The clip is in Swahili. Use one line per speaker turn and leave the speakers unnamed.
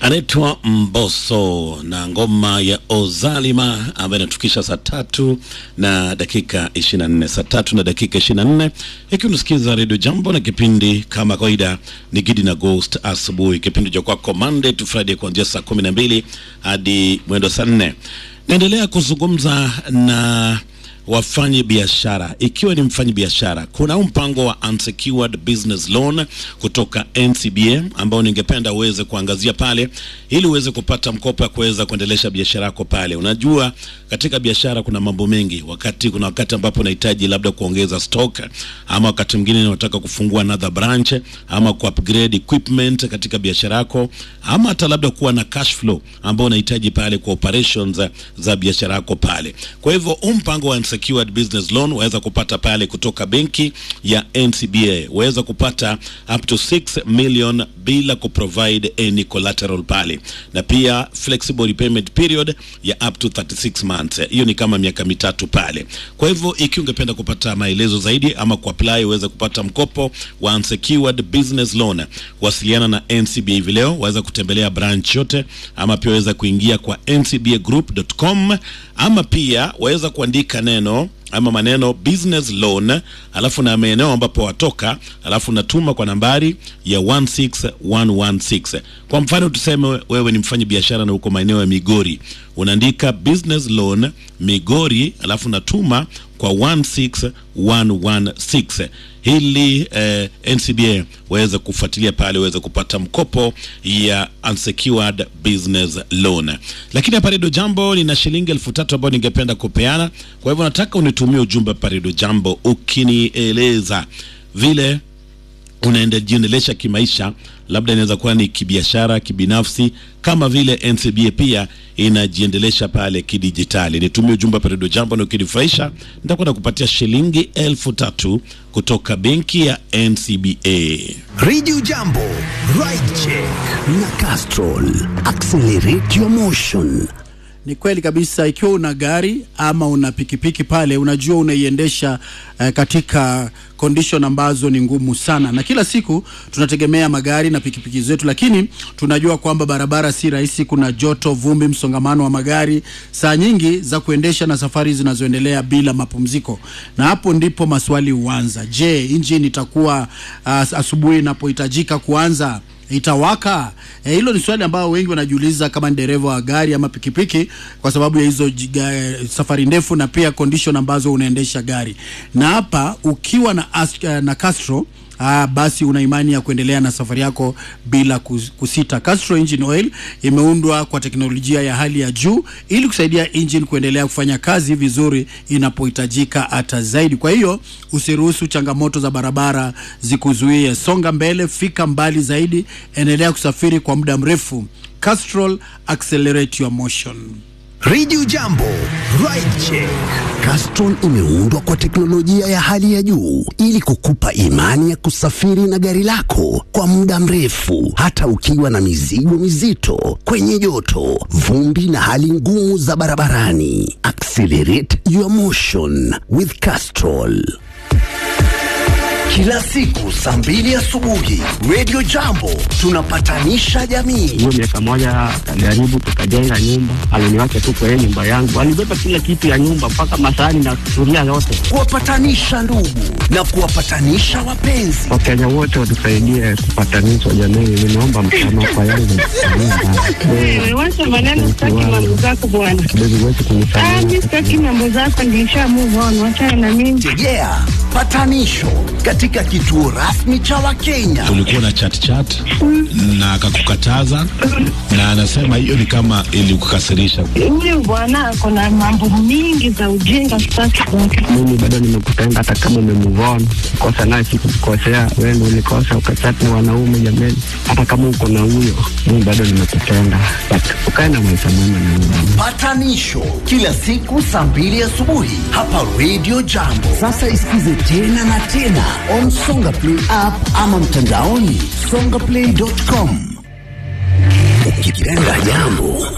anaitwa Mbosso na ngoma ya Ozalima ambayo inatukisha saa tatu na dakika 24, saa tatu na dakika 24, ikiwa unasikiza redio Jambo na kipindi kama kawaida ni Gidi na Ghost asubuhi, kipindi cha kwako Monday to Friday kuanzia saa 12 hadi mwendo saa 4. Naendelea kuzungumza na wafanyi biashara. Ikiwa ni mfanyi biashara, kuna huu mpango wa unsecured business loan kutoka NCBA ambao ningependa uweze kuangazia pale, ili uweze kupata mkopo ya kuweza kuendelesha biashara yako pale. Unajua, katika biashara kuna mambo mengi. Wakati kuna wakati ambapo unahitaji labda kuongeza stock, ama wakati mwingine unataka kufungua another branch, ama ku upgrade equipment katika biashara yako, ama hata labda kuwa na cash flow ambao unahitaji pale kwa operations za, za biashara yako pale. Kwa hivyo huu mpango wa unsecured business loan waweza kupata pale kutoka benki ya NCBA, waweza kupata up to 6 million bila kuprovide any collateral pale, na pia flexible repayment period ya up to 36 months. Hiyo ni kama miaka mitatu pale. Kwa hivyo ikiwa ungependa kupata maelezo zaidi ama kuapply uweze kupata mkopo wa unsecured business loan, wasiliana na NCBA hivi leo, waweza kutembelea branch yote, ama pia waweza kuingia kwa ncbagroup.com ama pia waweza kuandika neno ama maneno business loan, alafu na maeneo ambapo watoka, alafu natuma kwa nambari ya 16116. Kwa mfano tuseme wewe ni mfanyi biashara na uko maeneo ya Migori, unaandika business loan Migori, alafu natuma kwa 16116 hili eh, NCBA waweze kufuatilia pale, waweze kupata mkopo ya unsecured business loan. Lakini hapa Redio Jambo nina shilingi elfu tatu ambayo ningependa kupeana. Kwa hivyo nataka unitumie ujumbe hapa Redio Jambo ukinieleza vile unaendelesha kimaisha, labda inaweza kuwa ni kibiashara, kibinafsi, kama vile NCBA pia inajiendelesha pale kidijitali. Nitumie ujumbe hapa Redio Jambo na ukinifurahisha, nitakwenda kupatia shilingi elfu tatu kutoka benki ya NCBA.
Radio Jambo, Ride Check na Castrol. Accelerate your motion.
Ni kweli kabisa. Ikiwa una gari ama una pikipiki pale, unajua unaiendesha eh, katika condition ambazo ni ngumu sana, na kila siku tunategemea magari na pikipiki zetu, lakini tunajua kwamba barabara si rahisi. Kuna joto, vumbi, msongamano wa magari, saa nyingi za kuendesha na safari zinazoendelea bila mapumziko, na hapo ndipo maswali huanza. Je, injini itakuwa uh, asubuhi inapohitajika kuanza itawaka? Hilo e, ni swali ambao wengi wanajiuliza kama ni dereva wa gari ama pikipiki, kwa sababu ya hizo jiga, safari ndefu na pia condition ambazo unaendesha gari. Na hapa ukiwa na, as, na Castro Ah, basi una imani ya kuendelea na safari yako bila kusita. Castro Engine Oil imeundwa kwa teknolojia ya hali ya juu ili kusaidia engine kuendelea kufanya kazi vizuri inapohitajika hata zaidi. Kwa hiyo usiruhusu changamoto za barabara zikuzuie. Songa mbele, fika mbali zaidi, endelea kusafiri kwa muda mrefu. Castrol, accelerate your motion.
Radio Jambo, Ride Check. Castrol imeundwa kwa teknolojia ya hali ya juu ili kukupa imani ya kusafiri na gari lako kwa muda mrefu hata ukiwa na mizigo mizito, kwenye joto, vumbi na hali ngumu za barabarani. Accelerate your motion with Castrol. Kila siku saa mbili asubuhi Radio Jambo tunapatanisha jamii.
Hiyo miaka moja akajaribu, tukajenga nyumba, aliniwacha tu kwa nyumba yangu, alibeba kila kitu ya nyumba mpaka masahani na sufuria yote,
kuwapatanisha ndugu na kuwapatanisha wapenzi.
Wakenya wote watusaidie kupatanishwa jamii. Ninaomba msamaha kwa yangu
Wacha maneno, sitaki mambo zako bwana.
kidogo wetu kunisamehe.
Mimi sitaki mambo zako, nilisha move on, wachana na mimi.
Tegea patanisho katika kituo rasmi cha Wakenya.
Ulikuwa na chat chat na akakukataza, na anasema hiyo ni kama ilikukasirisha.
Huyu bwana ako na mambo mingi za ujinga, sitaki kwake.
Mimi bado nimekupenda hata kama umemove on. Kosa naye sikukukosea, wewe ndio ulikosa ukachati na wanaume jameni. Hata kama uko na huyo, mimi bado nimekupenda, but ukae na maisha mema na mimi.
Patanisho kila siku saa mbili asubuhi hapa Radio Jambo. Sasa isikize tena na tena on Songa Play app ama mtandaoni songaplay.com. Ukipenda jambo